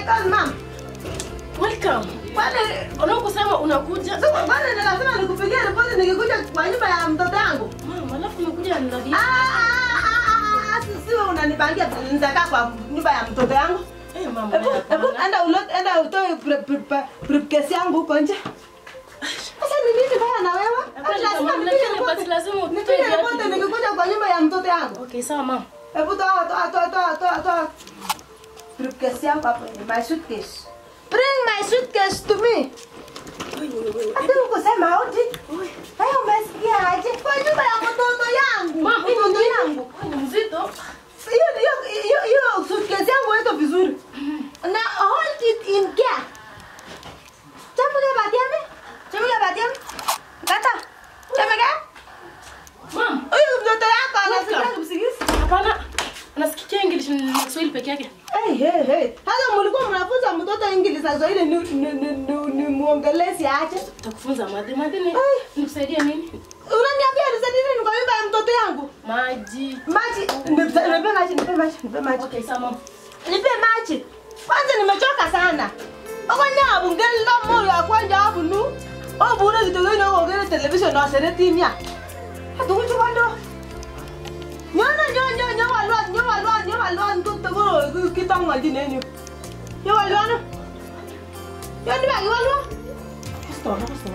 kazi mama. Welcome. Kwani Unakusema unakuja. sasa kwani ni lazima nikupigie ripoti nikikuja kwa nyumba ya mtoto yangu? Mama, alafu umekuja na Ah, ndio. ah, ah, ah, ah, si- Siwe unanipangia nitakaa kwa nyumba ya mtoto yangu. Eh mama. Hebu hebu enda ulote enda utoe pri- pri- pri- briefcase yangu huko nje. Sasa ni nini baya na wewe? Ati lazima Lakini nipige basi ripoti. lazima utoe Nipige viatu. ripoti nikikuja kwa nyumba ya mtoto yangu. Okay, sawa mama. Hebu toa toa toa toa toa toa. Briefcase yangu hapo ni my suitcase. Bring my suitcase to me. Ati ukusema hauti? Haya umesikia aje? Kwa nyumba ya mtoto yangu. Mama, hii mtoto ni yangu. Ni mzito. Hiyo hiyo hiyo hiyo suitcase yangu iko vizuri. Na hold it in care. Chamuka batiame? Chamuka batiame? Kata. Chamuka? Mama, Huyu mtoto yako Welcome. anasikia kusikiza. hapana. Anasikia English na Kiswahili peke yake. Hey, hey, hey. Hata mlikuwa mnafunza mtoto English na Kiswahili ni ni ni, ni, ni muongelezi aje? Takufunza madhi. Madhi ni Ai. nikusaidie nini? Unaniambia nisaidie nini kwa nyumba ya mtoto yangu? Maji. Maji, nipe nipe maji, nipe maji, nipe maji. Okay, sawa mama. Nipe maji. Kwanza nimechoka sana. Okonya abungela moyo akwanja abunu. Obure kitoko ino ogere television na seretimia. Hatukuchu kwando. Nyona nyo nyo nyo walwa nyo walwa nyo walwa ntutte ko kitangwa dinenyo. Nyo walwa no. Yo ni bagi walwa. Kusto kusto.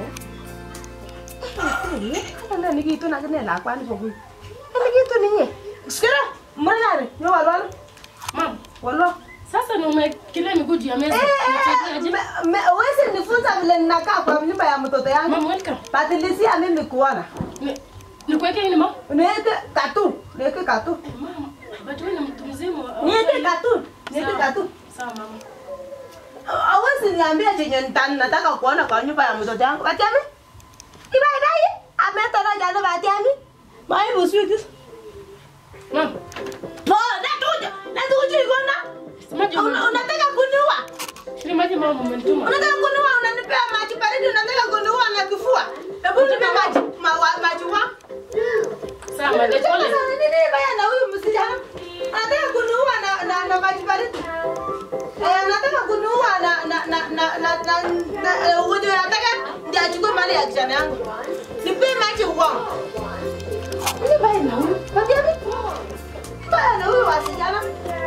Kanda ni kitu na kene lakwani pokui. Ni kitu ninye. Sikira, mwanare, nyo walwa no. Mama, Walwa. sasa ni umekilia miguu juu ya meza. Eh, Unachezea eh, aje? me- me- Huwezi nifunza vile ninakaa kwa nyumba ya mtoto yangu. Mama, welcome. Badilisia mimi kuona. Ni- Nikuweke nini mama? Niweke katu, niweke katu. Mama, but wewe ni mtu mzima. Niweke katu, niweke Sawa. katu. Sawa mama. Hawezi niambia chenye nita- nataka kuona kwa nyumba ya mtoto yangu. Batiami? Ibaidai? Ametara jana batiami? Maibu sweet. Mama, Po, natuja, natuja ikona. semaje Una- mama? Unataka kuniua? Shini maji mama umenituma. Unataka kuniua, unanipea maji baridi, unataka kuniua na kifua. Hebu nipe maji, ma- wa- maji wa. Sawa, madhe pole. Sasa ni nini baya na huyu msichana? Anataka kuniua na na na maji baridi. Eh, anataka kuniua na na na na na na na eh, huyu anataka ndio achukue mali ya kijana yangu. Nipe maji uongo. Nini baya na huyu? Kwambia mimi. Baya na huyu wasichana.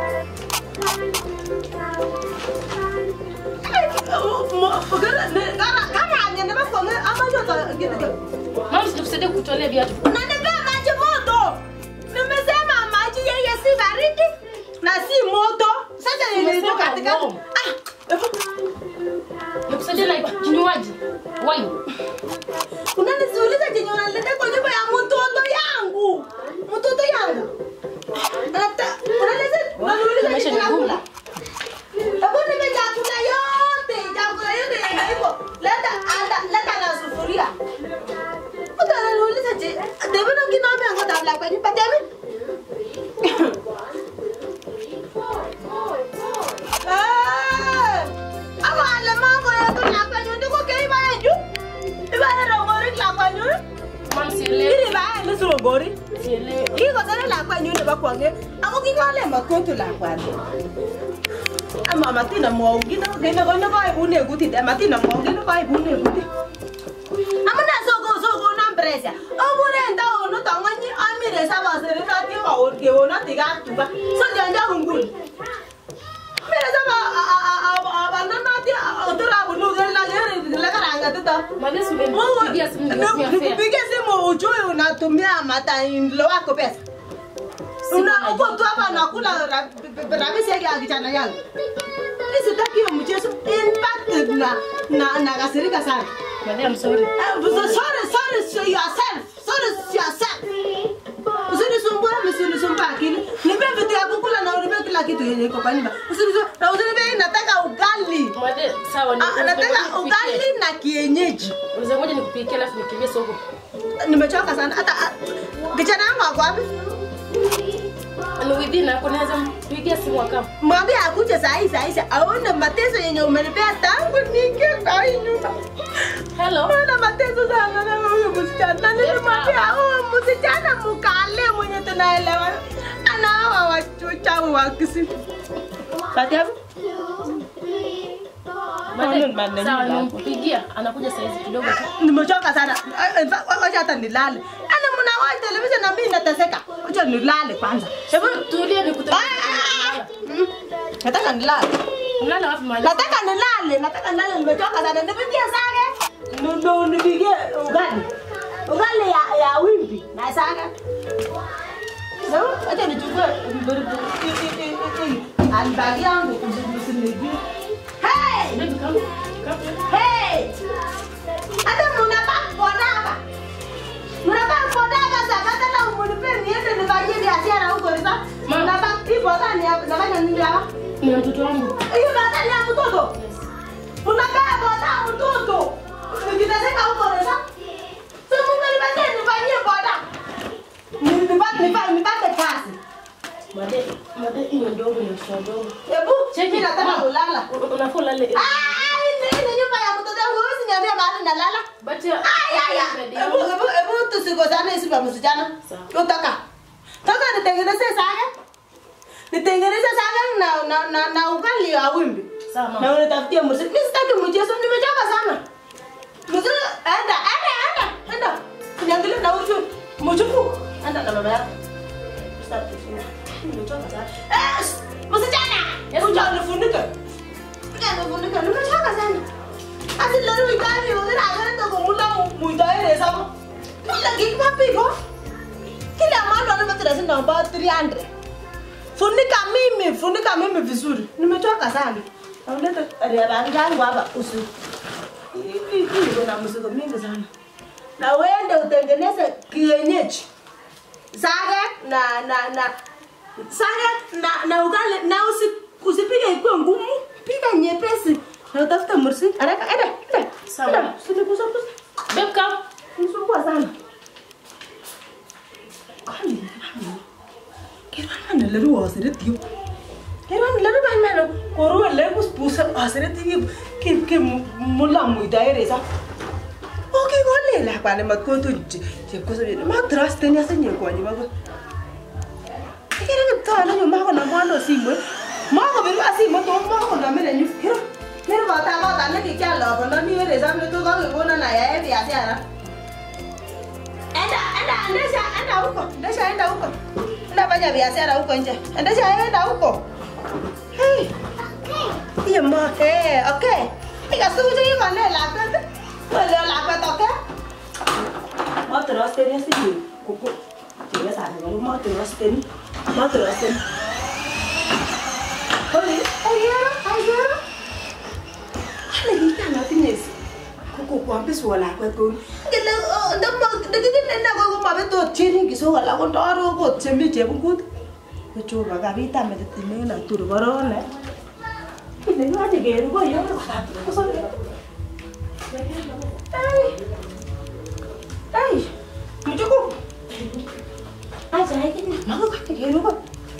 Kama angenema kwa ama yote kitu Mama, sitakusaidia kutolea viatu. Unanipea maji moto. Nimesema maji yeye si baridi na si moto. Sasa nilitoka Umesema katika warm. ah, Nikusaidia na kinywaji. Wine. unanisiuliza chenye unaleta kwa nyumba ya mtoto yangu. Mtoto yangu. Hata unaleta unaniuliza Maisha chenye ni ngumu. nakula. Hebu nipe chakula yote, chakula yote yenye iko. Leta anda, leta na sufuria. Mtu ananiuliza je, David ukiniambia ngoja tabla kwa nyumba David. Eh, ama alemavu yetu la kwa nyumba ndiko keiba yetu. Iba hera ngori la kwa nyumba. Mama, sielewi. Ili ba ni suro ngori. Sielewi. Kiko sana la kwa nyumba ba kwange. Ako kingale makoto la kwa ama matina mwaugino gene kono ko ibune guti de matina mwaugino ko ibune guti amuna sogo sogo na mpresa obure nda ono tanganyi amire saba sere na ti wa orge ona tiga tuba so janja ungul mire saba abana na ti otura bunu gel na gere la karanga tuta Madhe, si umenipigia simu nikatumia fare. Nikupigie simu ujue unatumia matainlo wako pesa. Una uko tu hapa unakula ra- rabisi yake ya kijana yangu. Mimi sitaki hiyo mchezo. In fact na na nakasirika sana. Madhe, I'm sorry. Eh, so- Sorry, sorry to yourself. Sorry to yourself. Usinisumbue, usinisumbue akili. Nipe vitu ya kukula na unipe kila kitu yenye iko kwa nyumba. Usinisumbue, na usinipe nataka ugali. Madhe, sawa. ni- Ah, nataka nikupikie. ugali na kienyeji. Unaweza ngoja nikupikie alafu nikimbie soko. Nimechoka sana. Hata ah, kijana wangu ako wapi? Ni within hapo naweza mpigia simu akam. mwambie akuje saa hii saa hii aone mateso yenye umenipea tangu niingie kwa hii nyumba. Hello. Ona mateso sana na huyu msichana. Na nilimwambia huyu msichana mkale mwenye tunaelewa. Ana hawa wachawi wa kisi. Kati hapo? Madam, maneno sawa, yako. nimpigia anakuja saizi kidogo tu. nimechoka sana Eh, in fact, wacha hata nilale ana mnawai television na mimi nateseka wacha nilale kwanza hebu Tulia nikutoe. Mm, nataka nilale Mlala wapi mahali? nataka nilale nataka nilale nimechoka sana nipigie sage ndo nipigie ugali ugali ya, ya wimbi na sage Sawa, acha nichukue handbag yangu usinigie hey Baby, come. Come. Hey! Hata mnavaa kodaba. Mnavaa kodaba sasa hata na mnipe niende nifanyie biashara huko sasa. Ma. Mnavaa ipo gani hapa? Nafanya nini hapa? Ni watoto wangu. Hiyo baada ya mtoto. Mnakaa boda mtoto. Nikiteseka huko sasa. Sasa Mungu nipatie nifanyie boda. Nipate nipate nipate kazi. Made, made hiyo ndogo ni mtoto ndogo. Hebu mimi nataka kulala. Unafaa ulale. Ah, hii ni nyumba ya mtoto wangu. Huwezi niambia mahali nalala. But ya. Aya, hebu hebu hebu tusikosane hizi vya msichana. Sawa. Utaka. Taka nitengeneze saga. Nitengeneze saga na na na, na ugali ya wimbi. Sawa, mama. Na unitafutie muziki. Mimi sitaki mchezo, nimechoka sana. Muziki enda enda enda enda. Niangalie na uchu. Mchuku. Enda na mama yako. Sitaki kushinda. Nimechoka sana. Eh, msichana. Yes, Uja unifunike. Uja unifunike. Nimechoka sana. Asi lero ikani wazira agenda kumula muitaere sama. Kila kitu mapigo. Kila mwana anamatira sina about 300. Funika mimi, funika mimi vizuri. Nimechoka sana. Nauleta ria yangu hapa usiku. Hii hii iko na mzigo mingi sana. Na uende utengeneze kienyeji. Saga na na na saga na na ugali na usi, usipige ikuwe ngumu. Piga nyepesi. Na utafuta mursi. Haraka enda enda. Sawa. Enda, Usinigusa gusa. Babe, come. Nisumbua sana. Kali. Kirwana leru wasiretiyo. Kirwana leru ba meno koru leru pusa wasiretiyo ki ki mulla muida eresa. Oke gole la kwa ne matko tu je ko sabe ma trust ni asenye kwa ni baba. Kira ni to na nyuma ko na mwano simwe. Ma ko biru asimo to ma ko na mene nyu. Kira. Kira ba ta ba ta ne ki kya la ko na ni eresa me to ga ko na na ya e biashara. Enda, enda, endesha, enda huko. Endesha, enda huko. Enda fanya biashara huko nje. Endesha, enda huko. Hey. Hiyo ma, eh, okay. Ika suju yuko ne lakwet. Wale lakwet, okay? Ma trusteni asi kuku. Tiga sana ngalo ma trusteni. Ma trusteni. Hoi, ayo, ayo. Hale kita natinye kuku kwambis wala kwet ko. Ngele ndamo dagiti nenda ko ko mabe to chini kiso wala ko ndaro ko chemi chebungut. Ko choba kabita meditine na turu barone. Ile ngati geru ko yo ko ta ko so. Ai. Ai. Mujuku. Aja iki ni. Mago ka geru ko.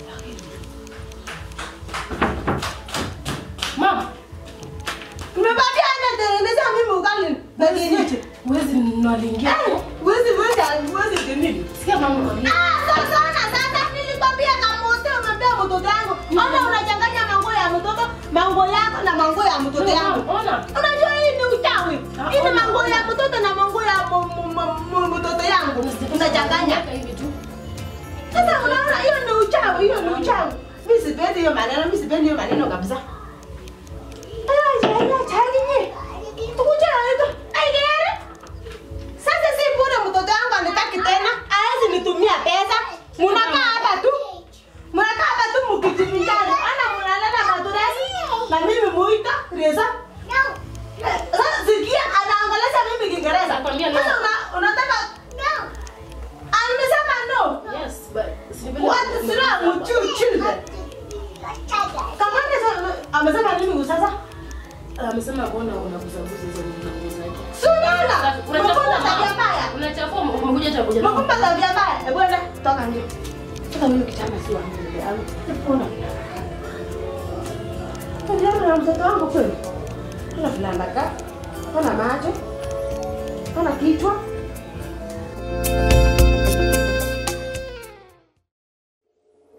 Mama, Nimepatia ana tengeneza mimi ugali. Bagini. huwezi naliingia. Eh, wezi wezi wezi nini? Sikia mama mwambie. Ah, sasa na sasa nilikwambia kama wote umempea mtoto yangu. Ona unachanganya mango ya mtoto, mango yako na mango ya mtoto yangu. Ona. Unajua hii ni uchawi. Ah, Hii ni ona, mango ona. ya mtoto na mango ya mu- mu- mu- mu- mtoto yangu. Unachanganya. hivi tu. Sasa unaona hiyo ni uchawi, hiyo ni uchawi. Mimi sipendi hiyo maneno, mimi sipendi hiyo maneno kabisa. Aya, jaya, chali nye. Tukuja hapo. Ai gere. Sasa si bure mtoto wangu anitaki tena. Hawezi nitumia pesa. Mnakaa hapa tu. Mnakaa hapa tu mkijivinjari. Ana mnalala maduresi. Na mimi muita Reza. Eh, Sasa sikia anaongelesha mimi Kiingereza. Nakwambia no. Sasa una- unataka Amesema no. Yes, but sivile- What is wrong with you children? Kama ni amesema nini sasa? Amesema mbona unaguzaguza hizo nguo zake. Si unaona? Unachafua Unakuwa tabia mama. mbaya. Unachafua umekuja hata kuja. Unakumba tabia mbaya. Hebu enda toka nje. Toka huyo kijana si wangu ndugu yangu. Ona. Ndio na mtoto wangu kweli. Kuna fulana ka. Kuna macho. Kuna kichwa.